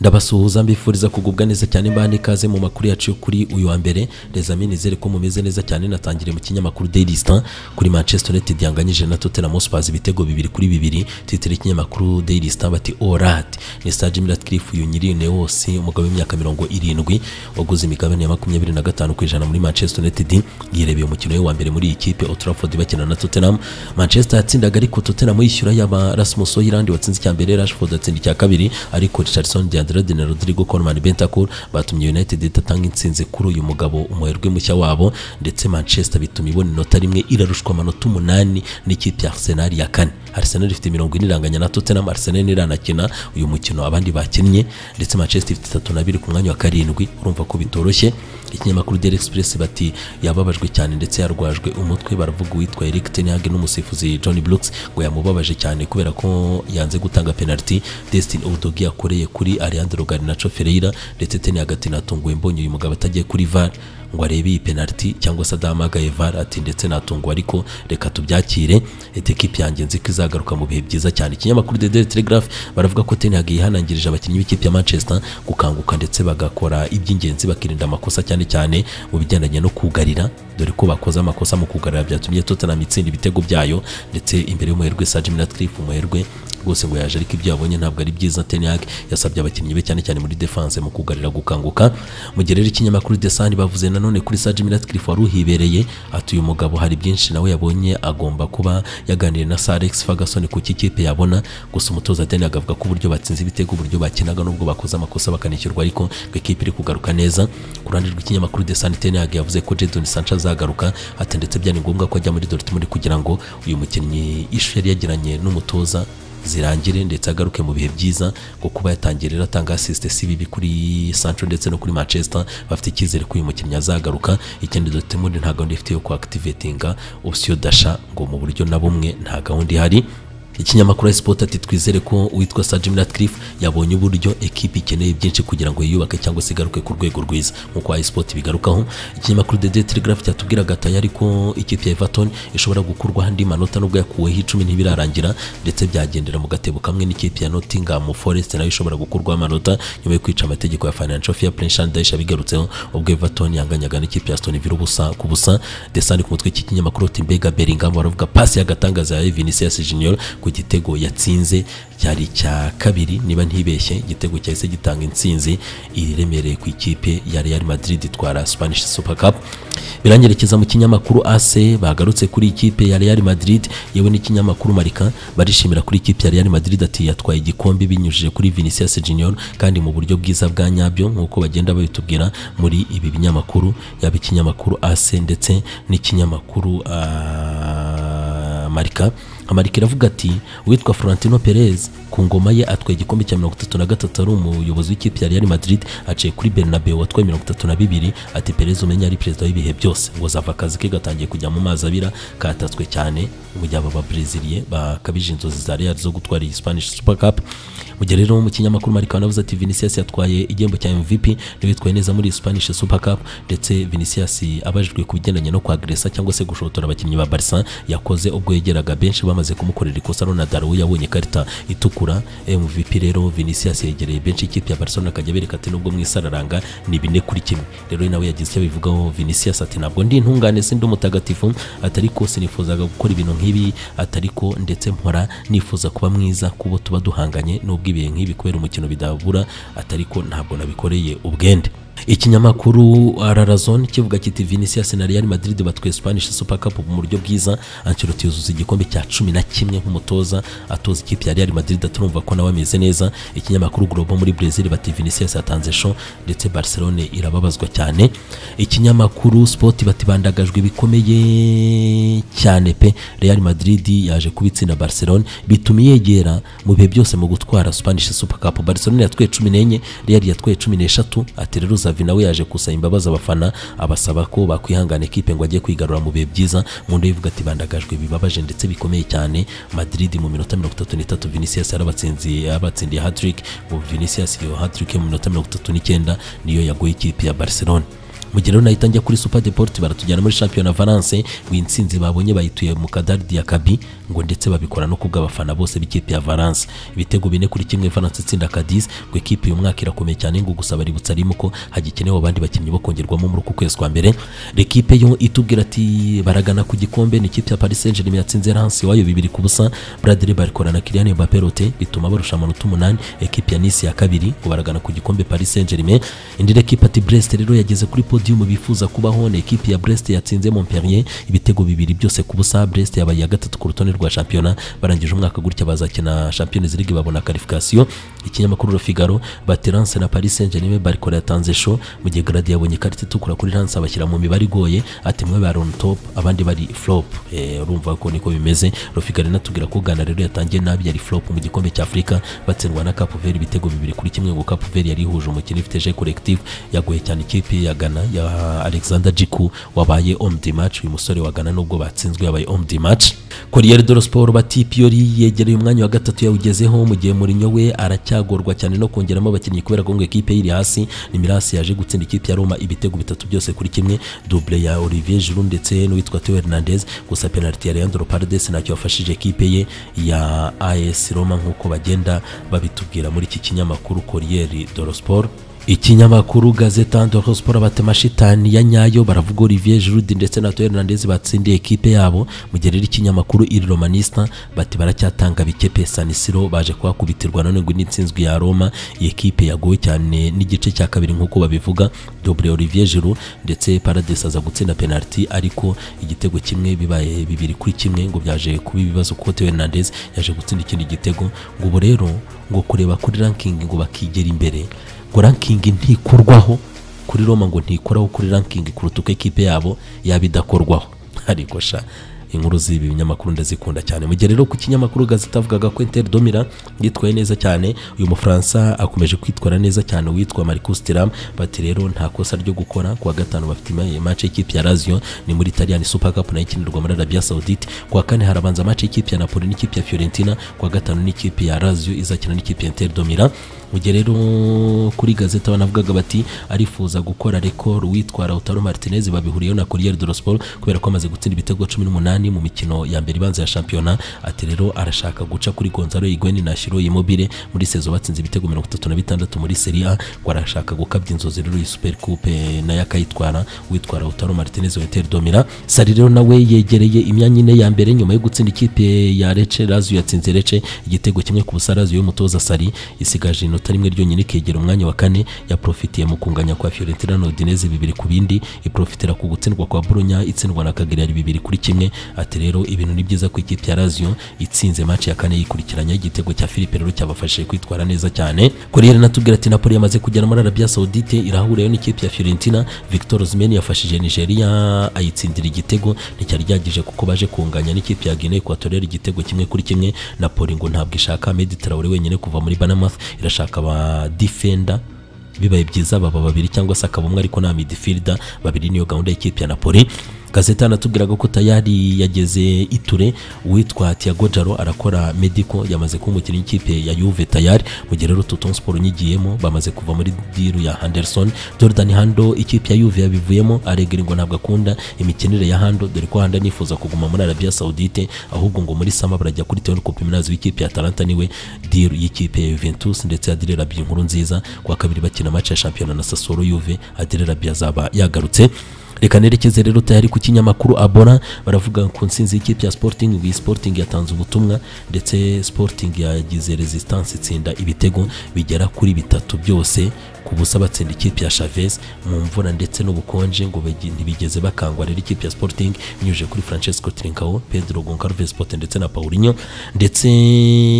ndabasuhuza mbifuriza kugubwa neza cyane mbane ikaze mu makuru yacu yo kuri uyu wa mbere rezami nizere ko mumeze neza cyane natangiriye mu kinyamakuru daily star kuri manchester united yanganyije na tottenham hotspur ibitego bibiri kuri bibiri twitira ikinyamakuru daily star bati orat ni star jimmy ratcliffe uyu nyirine wose umugabo w'imyaka mirongo irindwi waguze imigabane ya makumyabiri na gatanu ku ijana muri manchester united yirebeye umukino we wa mbere muri iyi kipe old trafford bakina na tottenham manchester yatsindaga ariko tottenham yishyura yaba rasmus oyirandi watsinze icya mbere rashford atsinda icya kabiri ariko richardson diandrade na rodrigo coleman bentancur batumye united idatanga intsinzi kuri uyu mugabo umuherwe mushya wabo ndetse manchester bituma ibona inota rimwe irarushwa amanota umunani n'ikipe ya arsenal ya kane arsenal ifite mirongo ine iranganya na tottenham arsenal iranakina uyu mukino abandi bakinnye ndetse manchester ifite itatu na biri ku mwanya wa karindwi urumva ko bitoroshye ikinyamakuru daily express bati yababajwe cyane ndetse yarwajwe umutwe baravuga uwitwa eric tenhage n'umusifuzi john brooks ngo yamubabaje cyane kubera ko yanze gutanga penaliti destin odogi yakoreye kuri ariandro garinacho ferreira ndetse tenhage ati natunguwe mbonye uyu mugabo atagiye kuri var ngo arebe iyi penaliti cyangwa se adahamagaye var ati ndetse natunguwe ariko reka tubyakire etekipe yanjye nzi ko izagaruka mu bihe byiza cyane ikinyamakuru the daily telegraph baravuga ko tenhage yihanangirije abakinnyi b'ikipe ya manchester gukanguka ndetse bagakora iby'ingenzi bakirinda amakosa cyane cyane mu bigendanye no kugarira dore ko bakoze amakosa mu kugarira byatumye tottenham itsinda ibitego byayo ndetse imbere y'umuherwe sa jimmy ratcliffe umuherwe rwose ngo yaje ariko ibyo yabonye ntabwo ari byiza tenhag yasabye abakinnyi be cyane cyane muri defense mu kugarira gukanguka mu gihe rero ikinyamakuru desani bavuze nanone kuri sa jimmy ratcliffe wari uhibereye ati uyu mugabo hari byinshi nawe yabonye agomba kuba yaganiriye na sir alex ferguson ku kipe yabona gusa umutoza tenhag avuga ko uburyo batsinze ibitego uburyo bakinaga n'ubwo bakoze amakosa bakanishyurwa ariko ngo ikipe iri kugaruka neza ku ruhande rw'ikinyamakuru desani tenhag yavuze ko jadon sanchez azagaruka ati ndetse byari ngombwa ko ajya muri dortmund kugira ngo uyu mukinnyi ishusho yari yagiranye n'umutoza zirangire ndetse agaruke mu bihe byiza ngo kuba yatangira rero atanga asisite si bibi kuri Sancho ndetse no kuri Manchester bafite icyizere ko uyu mukinnyi azagaruka ikindi Dortmund nta gahunda ifite yo kuactivatinga option dasha ngo mu buryo na bumwe nta gahunda ihari ikinyamakuru sipoti ati twizere ko uwitwa sa jimmy ratcliffe yabonye uburyo ekipi ikeneye byinshi kugira ngo yiyubake cyangwa se igaruke ku rwego rwiza nk'uko sipoti bigarukaho ikinyamakuru the daily telegraph cyatubwiraga atari ariko ikipe ya everton ishobora gukurwaho andi manota nubwo yakuweho icumi ntibirarangira ndetse byagendera mu gatebo kamwe n'ikipe ya nottingham forest nayo ishobora gukurwaho amanota nyuma yo kwica amategeko ya financial fair play shandayish abigarutseho ubwo everton yanganyaga n'ikipe ya stone villa ubusa ku busa desani ku mutwe cy'ikinyamakuru timbega bellingham baravuga pasi y'agatangaza ya vinicius junior ku gitego yatsinze cyari icya kabiri niba ntibeshye igitego cyahise gitanga intsinzi iremereye ku ikipe ya Real Madrid itwara Spanish Super Cup biranyerekeza mu kinyamakuru AC bagarutse kuri ikipe ya Real Madrid yewe n'ikinyamakuru Marca barishimira kuri ikipe ya Real Madrid ati yatwaye igikombe binyujije kuri Vinicius Junior kandi mu buryo bwiza bwa nyabyo nk'uko bagenda babitubwira muri ibi binyamakuru yaba ikinyamakuru AC ndetse n'ikinyamakuru uh, Marca amarika iravuga ati uwitwa Florentino Perez ku ngoma ye atwaye igikombe cya mirongo itatu na gatatu ari umuyobozi w'ikipe ya Real Madrid aciye kuri Bernabeu watwaye mirongo itatu na bibiri ati Perez umenya ari perezida w'ibihe byose ngo zava akazi ke gatangiye kujya mu mazi abira katatswe cyane mu gihe aba babreziliye bakabije inzozi za Real zo gutwara iyi Spanish Super Cup mu gihe rero mu kinyamakuru Marika wanavuze ati Vinicius yatwaye igihembo cya MVP niwe witwaye neza muri Spanish Super Cup ndetse Vinicius abajijwe ku bigendanye no kwagresa cyangwa se gushotora abakinnyi ba Barca yakoze ubwo yegeraga benshi bamaze kumukorera ikosa Ronaldo we yabonye ikarita itukura MVP rero Vinicius yegereye benshi ikipe ya Barcelona akajya bereka ati nubwo mwisararanga ni bine kuri kimwe rero nawe yagize icyo abivugaho Vinicius ati ntabwo ndi intungane sindi umutagatifu atari ko sinifuzaga gukora ibintu nk'ibi atari ko ndetse mpora nifuza kuba mwiza kubo tuba duhanganye nubwo ibihe nk'ibi kubera umukino bidabura atari ko ntabwo nabikoreye ubwende ikinyamakuru ararazon kivuga kiti vinicius na real madrid batwaye spanish super cup mu buryo bwiza ancelotti yuzuza igikombe cya cumi na kimwe nk'umutoza atoza ikipe ya real madrid aturumva ko nawe ameze neza ikinyamakuru globo muri brazil bati vinicius yatanze show ndetse barcelone irababazwa cyane ikinyamakuru sport bati bandagajwe bikomeye cyane pe real madrid yaje kubitsinda barcelone bituma yegera mu bihe byose mu gutwara spanish super cup barcelone yatwaye cumi n'enye real yatwaye cumi n'eshatu ati rero Xavi nawe yaje gusaba imbabazi abafana abasaba ko bakwihangana ekipe ngo ajye kwigarura mu bihe byiza mu nda yivuga ati bandagajwe bibabaje ndetse bikomeye cyane Madrid mu minota mirongo itatu n'itatu Vinicius yarabatsindiye yabatsindiye hat-trick ngo Vinicius iyo hat-trick mu minota mirongo itatu n'icyenda niyo yagoye ikipe ya Barcelona mu gihe rero nahita njya kuri super deport baratujyana muri champion valence ngo intsinzi babonye bayituye mu kadaridi ya kabi ngo ndetse babikora no kubw'abafana bose b'ikipe ya valence ibitego bine kuri kimwe valence itsinda cadiz ngo ikipe uyu mwaka irakomeye cyane ngo gusa baributsa rimwe ko hagikenewe abandi bakinnyi bo kongerwamo muri uku kwezi kwa mbere rekipe yo itubwira ati baragana ku gikombe ni ikipe ya paris saint germain yatsinze lance iwayo bibiri ku busa bradley barikora na kilian mbappe rote bituma barusha amanota umunani ekipe ya nice ya kabiri ngo baragana ku gikombe paris saint germain indi rekipe ati brest rero yageze kuri podium bifuza kubaho ni ekipe ya brest yatsinze montpellier ibitego bibiri byose ku busa brest yabaye iya gatatu ku rutonde rwa shampiyona barangije umwaka gutya bazakina champions league babona karifikasiyo ikinyamakuru Le Figaro bati lance na paris saint germain barikora yatanze show mu gihe gradi yabonye ikarita itukura kuri lance abashyira mu mibare igoye ati mwe bari on top abandi bari flop Eh, urumva ko niko bimeze rofigari natubwira ko gana rero yatangiye nabi yari flop mu gikombe cya afurika batsindwa na kapuveri ibitego bibiri kuri kimwe ngo kapuveri yari ihuje umukino ifite je collective yagoye cyane ikipe ya gana ya alexander jiku wabaye homme de match uyu musore wa gana nubwo batsinzwe yabaye homme de match corriere dello sport bati piyori yegereye umwanya wa gatatu yawugezeho mu gihe murinyo we aracyagorwa cyane no kongeramo abakinnyi kubera ko ngo ikipe ye iri hasi ni mirasi yaje gutsinda ikipe ya roma ibitego bitatu byose kuri kimwe double ya olivier giroud ndetse n'uwitwa theo hernandez gusa penaliti ya leandro paredes ntacyo yafashije ekipe ye ya as roma nk'uko bagenda babitubwira muri iki kinyamakuru corriere dello sport ikinyamakuru gazeta ndoro siporo batema shitani ya nyayo baravuga olivier giroud ndetse na Theo hernandez batsindiye ekipe yabo mu gihe rero ikinyamakuru iri romanista bati baracyatanga bikepe sanisiro baje kuhakubitirwa none ngo n'intsinzwi ya roma iyi ekipe yagowe cyane n'igice cya kabiri nk'uko babivuga dobre olivier giroud ndetse parades aza gutsinda penaliti ariko igitego kimwe bibaye bibiri kuri kimwe ngo byaje kuba ibibazo kuko Theo hernandez yaje gutsinda ikindi gitego ngo ubu rero ngo kureba kuri ranking ngo bakigera imbere ngo rankingi ntikurwaho kuri roma ngo ntikoraho kuri rankingi kuruta uko ekipe yabo yaba idakorwaho ariko sha inkuru z'ibi binyamakuru ndazikunda cyane mu gihe rero ku kinyamakuru gazeta avugaga ko Inter Domira yitwaye neza cyane uyu mufaransa akomeje kwitwara neza cyane witwa Marcus Thuram bati rero nta kosa ryo gukora kuwa gatanu bafite ima- match y'ikipe ya Lazio ni muri Italian Super Cup nayo ikinirwa muri Arabia Saudite kuwa kane harabanza match y'ikipe ya Napoli n'ikipe ya Fiorentina kuwa gatanu n'ikipe ya Lazio izakina n'ikipe ya Inter Domira mu gihe rero kuri gazeta banavugaga bati arifuza gukora rekoro witwa Lautaro Martinez babihuriyeho na Corriere dello Sport kubera ko amaze gutsinda ibitego cumi n'umunani mu mikino ya mbere ibanza ya shampiyona ati rero arashaka guca kuri Gonzalo Higuain na Shiro Immobile muri sezo batsinze ibitego mirongo itatu na bitandatu muri Serie A ngo arashaka gukabya inzozi rero iyi Super Coupe nayo akayitwara witwa Lautaro Martinez wa Inter Domira Sari rero nawe yegereye imyanya ine ya mbere nyuma yo gutsinda ikipe ya Lecce Lazio yatsinze Lecce igitego kimwe ku busa Lazio y'umutoza Sari isigaje inota rimwe ryonyine ikegera umwanya wa kane yaprofitiye mu kunganya kwa Fiorentina na Udinese bibiri ku bindi iprofitira ku gutsindwa kwa Bologna itsindwa na Cagliari bibiri kuri kimwe ati rero ibintu ni byiza ku ikipe ya Lazio itsinze match ya kane yikurikiranya igitego cya Philippe rero cyabafashije kwitwara neza cyane Corriere natubwira ati Napoli yamaze kugera muri Arabia Saudite irahurayo n'ikipe ya Fiorentina Victor Osimhen yafashije Nigeria ayitsindira igitego nticyari ryagije kuko baje kunganya n'ikipe ya Guinea Equatoriale igitego kimwe kuri kimwe Napoli ngo ntabwo ishaka Ahmed Traore wenyine kuva muri Banamath irashaka aba defender bibaye byiza baba babiri cyangwa se akaba umwe ariko nta midfielder babiri niyo gahunda y'ikipe ya Napoli gazeta natubwiraga ko tayari yageze iture uwitwa Thiago Jaro arakora medico yamaze kuba umukinnyi w'ikipe ya Juve tayari mu gihe rero Toton Sport nyigiyemo bamaze kuva muri diru ya Henderson Jordan Hando ikipe ya Juve yabivuyemo aregera ngo ntabwo akunda imikinire ya Hando dore ko Hando anifuza kuguma muri Arabia Saudite ahubwo ngo muri sama barajya kuri Teon Kopiminazi w'ikipe ya Atalanta niwe diru y'ikipe ya Juventus ndetse Adrien Rabiot inkuru nziza kwa kabiri bakina match ya shampiyona na Sassuolo Juve Adrien Rabiot azaba yagarutse reka nerekeze rero tayari ku kinyamakuru abona baravuga ku nsinzi y'ikipe ya sporting ngo iyi sporting yatanze ubutumwa ndetse sporting yagize resistance itsinda ibitego bigera kuri bitatu byose ku busa batsinda ikipe ya chavez mu mvura ndetse n'ubukonje ngo bagi- ntibigeze bakangwa rero ikipe ya sporting binyujije kuri francesco trincao pedro goncalves pote ndetse na paulinho ndetse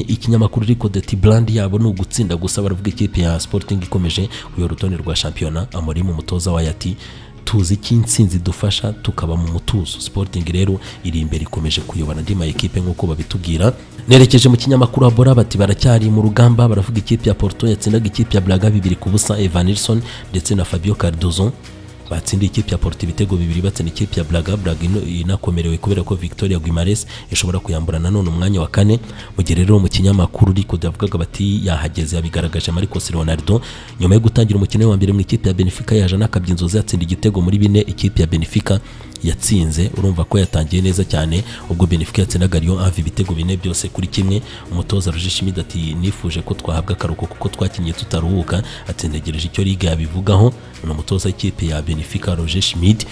ikinyamakuru ariko deti brand yabo ni ugutsinda gusa baravuga ikipe ya sporting ikomeje kuyora urutonde rwa shampiyona amorimu umutoza wayo ati tuzi icyo intsinzi idufasha tukaba mu mutuzo sporting rero iri imbere ikomeje kuyobora andi ma ekipe nk'uko babitubwira nerekeje mu kinyamakuru abora bati baracyari mu rugamba baravuga ikipe ya porto yatsindaga ikipe ya braga bibiri ku busa evan nilson ndetse na fabio cardozo batsindiye ikipe ya Porto ibitego bibiri batsinda ikipe ya Braga Braga ino- inakomerewe kubera ko Victoria Guimaraes ishobora kuyambura nanone umwanya wa kane mu gihe rero mu kinyamakuru ariko yavugaga bati yahageze yabigaragaje Marcos Leonardo nyuma yo gutangira umukino we wa mbere mu ikipe ya Benfica yaje anakabya inzozi yatsinda igitego muri bine ikipe ya Benfica yatsinze urumva ko yatangiye neza cyane ubwo Benfica yatsindaga Lyon ava ibitego bine byose kuri kimwe umutoza Roger Schmidt ati nifuje ko twahabwa akaruhuko kuko twakinnye tutaruhuka ati ntegereje icyo liga yabivugaho ni umutoza w'ikipe ya Benfica Roger Schmidt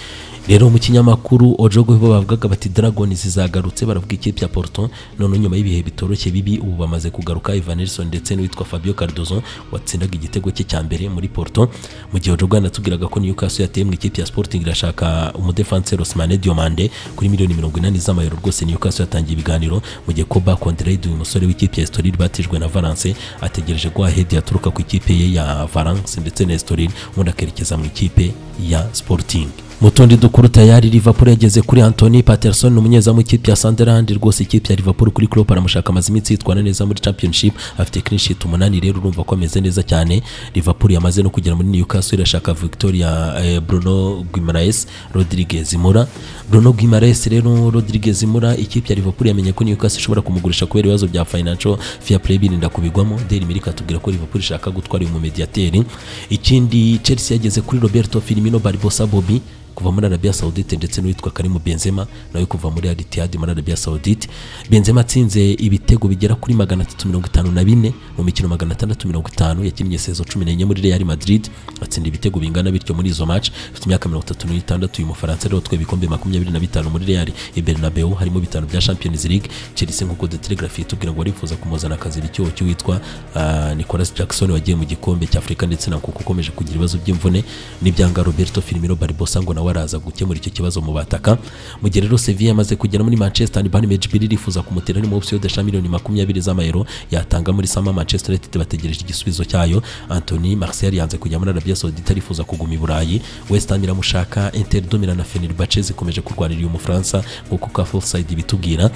rero mu kinyamakuru Ojogo bo bavugaga bati Dragons zagarutse baravuga ikipe ya Porto none nyuma y'ibihe bitoroshye bibi ubu bamaze kugaruka Ivan Nelson ndetse n'uwitwa Fabio Cardozo watsindaga igitego cye cya mbere muri Porto mu gihe Ojogo yanatubwiraga ko Newcastle yateye mu ikipe ya Sporting irashaka umudefanse Ousmane Diomande kuri miliyoni mirongo inani z'amayero rwose Newcastle yatangiye ibiganiro mu gihe Koba Kontrade uyu musore w'ikipe ya Estoril batijwe na Valence ategereje ko Ahed yaturuka ku ikipe ye ya Valence ndetse na Estoril ubundi akerekeza mu ikipe ya Sporting mu tundi dukuru tayari Liverpool yageze kuri Anthony Patterson umunyezamu w'ikipe ya Sunderland rwose ikipe ya Liverpool kuri Klopp aramushaka amaze iminsi yitwara neza muri Championship afite clean sheet umunani rero urumva ko ameze neza cyane Liverpool yamaze no kugera muri Newcastle irashaka Victoria eh, Bruno Guimaraes Rodriguez Moura Bruno Guimaraes rero Rodriguez Moura ikipe ya Liverpool yamenye ko Newcastle ishobora kumugurisha kubera ibibazo bya financial fair play birinda kubigwamo Daily Mail ikatubwira ko Liverpool ishaka gutwara uyu mumediateri ikindi Chelsea yageze kuri Roberto Firmino Barbosa Bobby kuva muri Arabia Saudite ndetse n'uwitwa Karim Benzema nawe kuva muri Al Ittihad muri Arabia Saudite Benzema atsinze ibitego bigera kuri 354 mu mikino 650 yakinnye sezo 14 muri Real Madrid atsinda ibitego bingana bityo muri izo match afite imyaka 36 uyu Mufaransa rero twe ibikombe 25 muri Real i Bernabeu harimo bitanu bya Champions League Chelsea nk'uko The Telegraph itubwira ngo barifuza kumuzana akazi icyuho cy'uwitwa ah, Nicolas Jackson wagiye mu gikombe cya Afurika ndetse na kuko ukomeje kugira ibibazo by'imvune n'ibyanga Roberto Firmino Barbosa ngo nawe araza gukemura icyo kibazo mu bataka mu gihe rero Sevilla yamaze kugera muri Manchester and Bayern Munich irifuza kumutera ni mu option y'idesha miliyoni makumyabiri z'amayero yatanga muri Sama Manchester United bategereje igisubizo cyayo Anthony Martial yanze kujya muri Arabia Saudite arifuza kuguma i Burayi West Ham iramushaka Inter de Milan na Fenerbahce zikomeje kurwanira uyu Mufaransa nk'uko ka Offside ibitubwira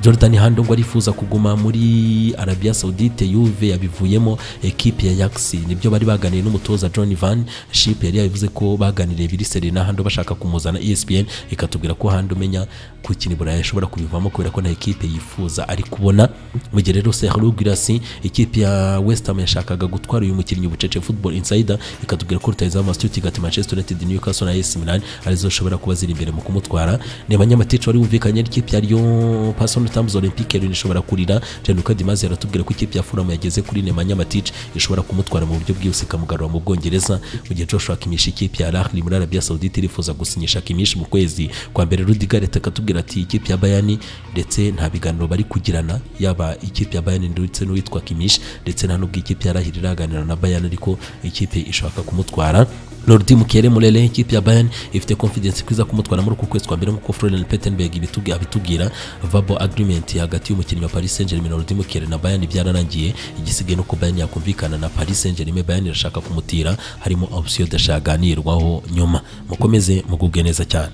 Jordan Hando ngo arifuza kuguma muri Arabia Saudite Juve yabivuyemo ekipe ya Ajax nibyo bari baganiye n'umutoza John Van Schip yari yabivuze ko baganiriye biri Serena Hando bashaka kumuzana ESPN ikatubwira ko Hando umenya gukina i Burayi ashobora kubivamo kubera ko nta ekipe yifuza ari kubona mu gihe rero Sergio Girassi ikipe ya West Ham yashakaga gutwara uyu mukinnyi ubucece Football Insider ikatubwira ko rutayizamu Astuti gati Manchester United Newcastle na AS Milan arizo zishobora kuba ziri imbere mu kumutwara ni abanyamatica wari wumvikanye n'ikipe ya Lyon Passon Tams Olympique Lyon ishobora kurira Gianluca Di Mazi aratubwira ko ikipe ya Fulham yageze kuri Nemanja Matic ishobora kumutwara mu buryo bwihuse ikamugarura mu Bwongereza mu gihe Joshua Kimmich ikipe ya Al Ahly muri Arabia Saudite irifuza gusinyisha Kimmich mu kwezi kwa mbere Rudiger leta akatubwira ati ikipe ya Bayern ndetse nta biganiro bari kugirana yaba ikipe ya Bayern ndetse n'uwitwa Kimmich ndetse nta n'ubwo ikipe ya Al Ahly iraganira na Bayern ariko ikipe ishaka kumutwara Lordi Mukere Murele ikipe ya Bayern ifite confidence kwiza kumutwara muri uku kwezi kwa mbere nk'uko Florian Plettenberg ibitugi- abitubwira verbal agreement hagati y'umukinnyi wa Paris Saint-Germain Lordi Mukere na Bayern byararangiye igisigaye nuko Bayern yakumvikana na Paris Saint-Germain Bayern irashaka kumutira harimo option yadashaganirwaho nyuma mukomeze mugubwe neza cyane